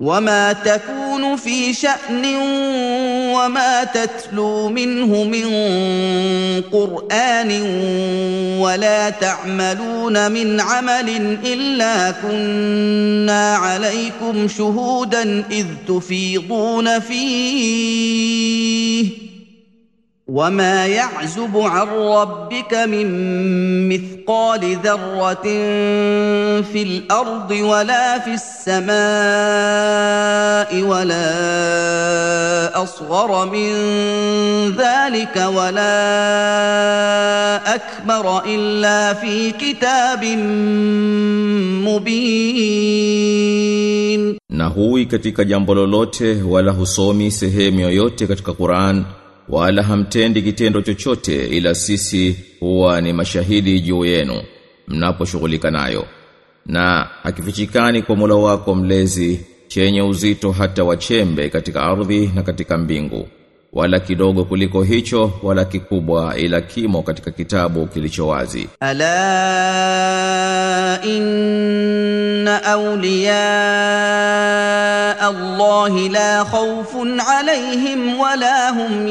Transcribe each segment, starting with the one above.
وما تكون في شأن وما تتلو منه من قرآن ولا تعملون من عمل إلا كنا عليكم شهودا إذ تفيضون فيه وما يعزب عن ربك من مثقال ذره في الارض ولا في السماء ولا اصغر من ذلك ولا اكبر الا في كتاب مبين na hui katika jambo lolote wala husomi sehemu yoyote katika Qur'an wala hamtendi kitendo chochote ila sisi huwa ni mashahidi juu yenu mnaposhughulika nayo na hakifichikani kwa Mola wako mlezi chenye uzito hata wachembe katika ardhi na katika mbingu wala kidogo kuliko hicho wala kikubwa ila kimo katika kitabu kilicho wazi الا ان اولياء الله لا خوف عليهم ولا هم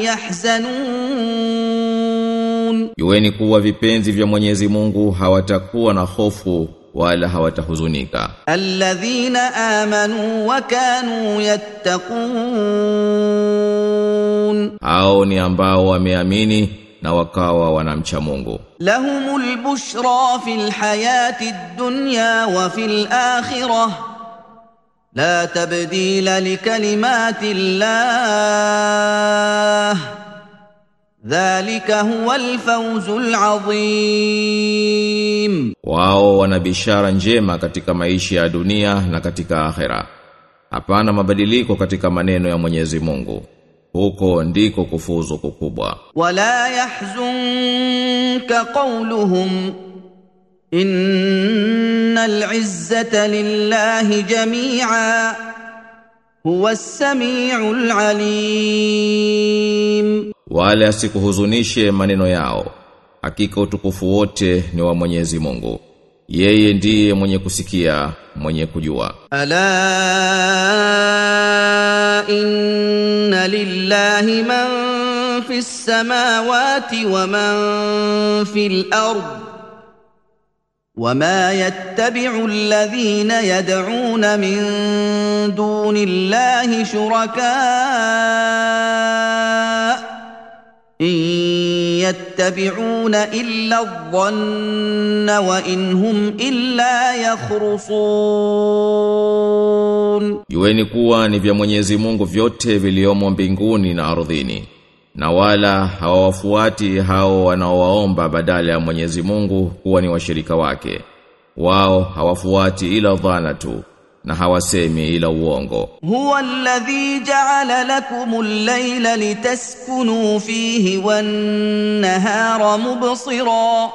يحزنون Jueni kuwa vipenzi vya Mwenyezi Mungu hawatakuwa na hofu wala hawatahuzunika الذين امنوا وكانوا يتقون hao ni ambao wameamini na wakawa wanamcha Mungu لهم البشرى في الحياه الدنيا وفي الاخره لا تبديل لكلمات الله ذلك هو الفوز العظيم wao wana bishara njema katika maisha ya dunia na katika akhera hapana mabadiliko katika maneno ya Mwenyezi Mungu huko ndiko kufuzu kukubwa ولا يحزنك قولهم ان العزه لله جميعا هو السميع العليم wale asikuhuzunishe maneno yao hakika utukufu wote ni wa Mwenyezi Mungu yeye ndiye mwenye kusikia mwenye kujua الا ان لله من في السماوات ومن في الارض وما يتبع الذين يدعون من دون الله شركاء ان يتبعون الا الظن وان هم الا يخرصون Jueni kuwa ni vya Mwenyezi Mungu vyote viliomo mbinguni na ardhini na wala hawawafuati hao wanaowaomba badala ya Mwenyezi Mungu kuwa ni washirika wake wao hawafuati ila dhana tu na hawasemi ila uongo هو الذي جعل لكم الليل لتسكنوا فيه والنهار مبصرا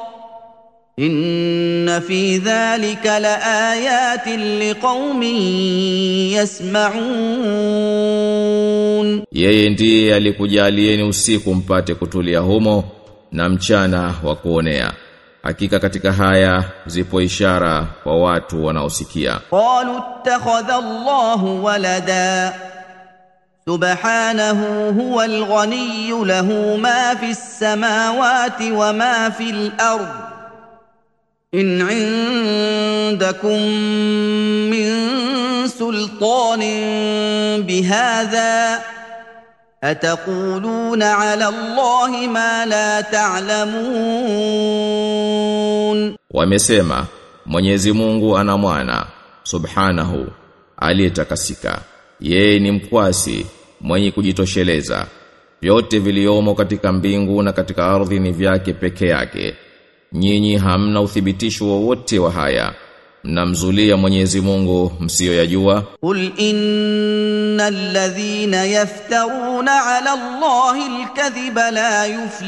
ان في ذلك لايات لقوم يسمعون Yeye ndiye alikujalieni usiku mpate kutulia humo na mchana wa kuonea. Hakika katika haya zipo ishara kwa watu wanaosikia. قالوا اتخذ الله ولدا سبحانه هو الغني له ما في السماوات وما في الارض ان عندكم من سلطان بهذا اتقولون على الله ما لا تعلمون Wamesema Mwenyezi Mungu ana mwana subhanahu aliyetakasika. Yeye ni mkwasi mwenye kujitosheleza. Vyote viliomo katika mbingu na katika ardhi ni vyake peke yake. Nyinyi hamna uthibitisho wowote wa haya. Mnamzulia Mwenyezi Mungu msiyoyajua. قل ان الذين يفترون على الله الكذب لا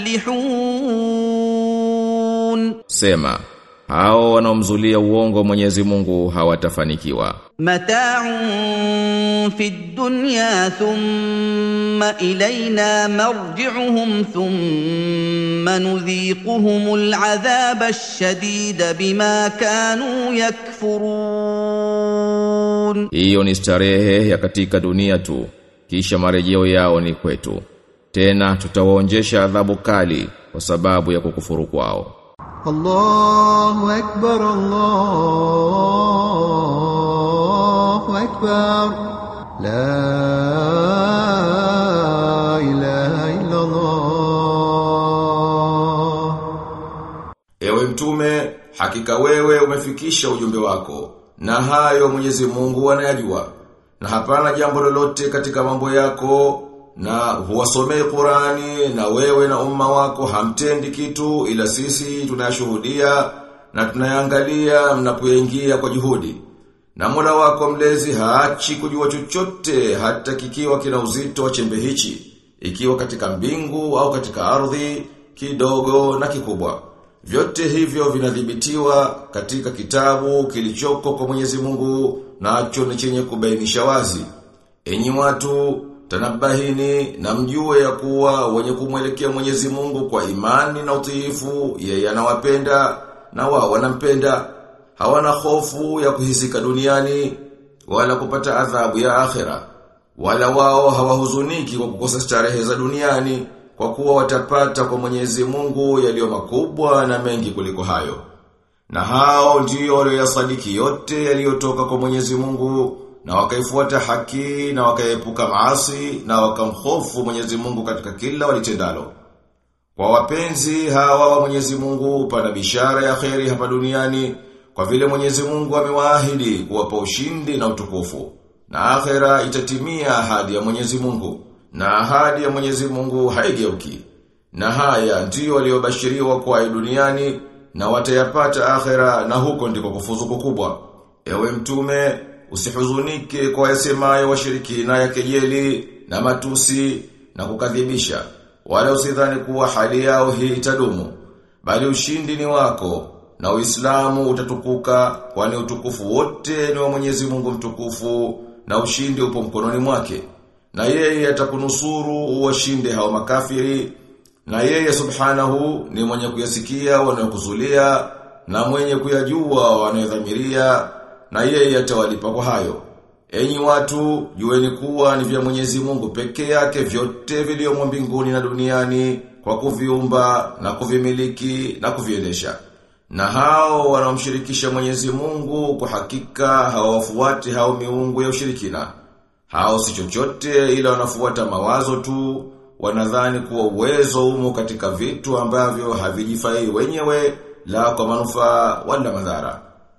يفلحون Sema, hao wanaomzulia uongo Mwenyezi Mungu hawatafanikiwa. متاع في الدنيا ثم الينا مرجعهم ثم نذيقهم العذاب الشديد بما كانوا يكفرون Hiyo ni starehe ya katika dunia tu, kisha marejeo yao ni kwetu. Tena tutawaonjesha adhabu kali kwa sababu ya kukufuru kwao. الله أكبر الله أكبر لا إله إلا الله Ewe mtume, hakika wewe umefikisha ujumbe wako, na hayo Mwenyezi Mungu anayajua. Na hapana jambo lolote katika mambo yako, na huwasomei Qurani, na wewe na umma wako hamtendi kitu, ila sisi tunayashuhudia, na tunayangalia mnapoingia kwa juhudi. Na Mola wako mlezi haachi kujua chochote hata kikiwa kina uzito wa chembe hichi, ikiwa katika mbingu au katika ardhi, kidogo na kikubwa. Vyote hivyo vinadhibitiwa katika kitabu kilichoko kwa Mwenyezi Mungu nacho ni chenye kubainisha wazi. Enyi watu, tanabahini na mjue ya kuwa wenye kumwelekea Mwenyezi Mungu kwa imani na utiifu, yeye anawapenda na wao wanampenda. Hawana hofu ya kuhisika duniani wala kupata adhabu ya akhera. Wala wao hawahuzuniki kwa kukosa starehe za duniani kwa kuwa watapata kwa Mwenyezi Mungu yaliyo makubwa na mengi kuliko hayo. Na hao ndio walioyasadiki yote yaliyotoka kwa Mwenyezi Mungu na wakaifuata haki na wakaepuka maasi na wakamhofu Mwenyezi Mungu katika kila walitendalo. Kwa wapenzi hawa wa Mwenyezi Mungu pana bishara ya kheri hapa duniani kwa vile Mwenyezi Mungu amewaahidi kuwapa ushindi na utukufu. Na akhera itatimia ahadi ya Mwenyezi Mungu. Na ahadi ya Mwenyezi Mungu haigeuki. Na haya ndiyo waliobashiriwa kwa duniani na watayapata akhera na huko ndiko kufuzu kukubwa. Ewe mtume, usihuzunike kwa yasemayo washirikina ya kejeli na matusi na kukadhibisha. Wala usidhani kuwa hali yao hii itadumu. Bali ushindi ni wako na Uislamu utatukuka kwani utukufu wote ni wa Mwenyezi Mungu mtukufu na ushindi upo mkononi mwake. Na yeye atakunusuru uwashinde hao makafiri na yeye subhanahu ni mwenye kuyasikia wanayokuzulia na mwenye kuyajua wanayodhamiria na yeye atawalipa kwa hayo. Enyi watu, jueni kuwa ni vya Mwenyezi Mungu peke yake vyote vilivyomo mbinguni na duniani kwa kuviumba na kuvimiliki na kuviendesha. Na hao wanaomshirikisha Mwenyezi Mungu kwa hakika hawafuati hao miungu ya ushirikina. Hao si chochote ila wanafuata mawazo tu, wanadhani kuwa uwezo umo katika vitu ambavyo havijifai wenyewe la kwa manufaa wala madhara.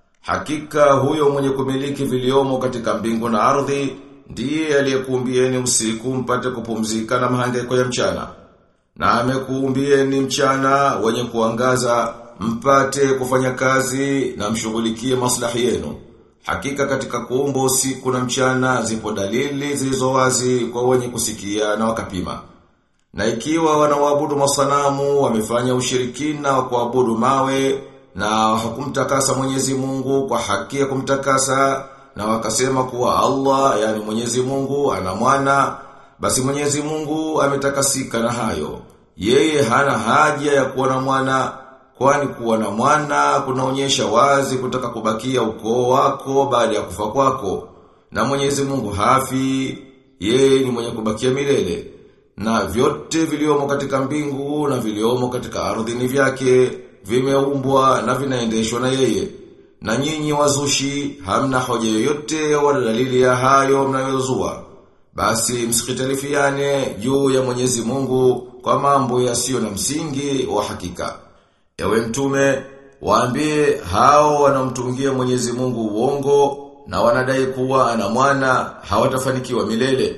Hakika huyo mwenye kumiliki viliomo katika mbingu na ardhi ndiye aliyekuumbieni usiku mpate kupumzika na mahangaiko ya mchana. Na amekuumbieni mchana wenye kuangaza mpate kufanya kazi na mshughulikie maslahi yenu. Hakika katika kuumba usiku na mchana zipo dalili zilizo wazi kwa wenye kusikia na wakapima. Na ikiwa wanaoabudu masanamu wamefanya ushirikina wa kuabudu mawe na hakumtakasa Mwenyezi Mungu kwa haki ya kumtakasa na wakasema kuwa Allah yani Mwenyezi Mungu ana mwana basi Mwenyezi Mungu ametakasika na hayo. Yeye hana haja ya kuwa na mwana kwani kuwa na mwana kunaonyesha wazi kutaka kubakia ukoo wako baada ya kufa kwako. Na Mwenyezi Mungu hafi, yeye ni mwenye kubakia milele. Na vyote viliomo katika mbingu na viliomo katika ardhi ni vyake, vimeumbwa na vinaendeshwa na yeye. Na nyinyi wazushi hamna hoja yoyote wala dalili ya hayo mnayozua. Basi msikitalifiane juu ya Mwenyezi Mungu kwa mambo yasiyo na msingi wa hakika. Ewe mtume, waambie hao wanamtungia Mwenyezi Mungu uongo na wanadai kuwa ana mwana hawatafanikiwa milele.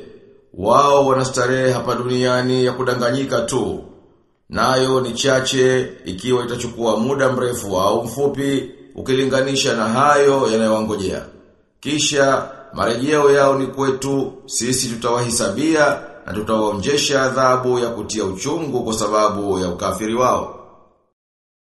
Wao wanastarehe hapa duniani ya kudanganyika tu. Nayo ni chache ikiwa itachukua muda mrefu au mfupi ukilinganisha na hayo yanayowangojea. Kisha marejeo yao ni kwetu, sisi tutawahisabia na tutawaonjesha adhabu ya kutia uchungu kwa sababu ya ukafiri wao.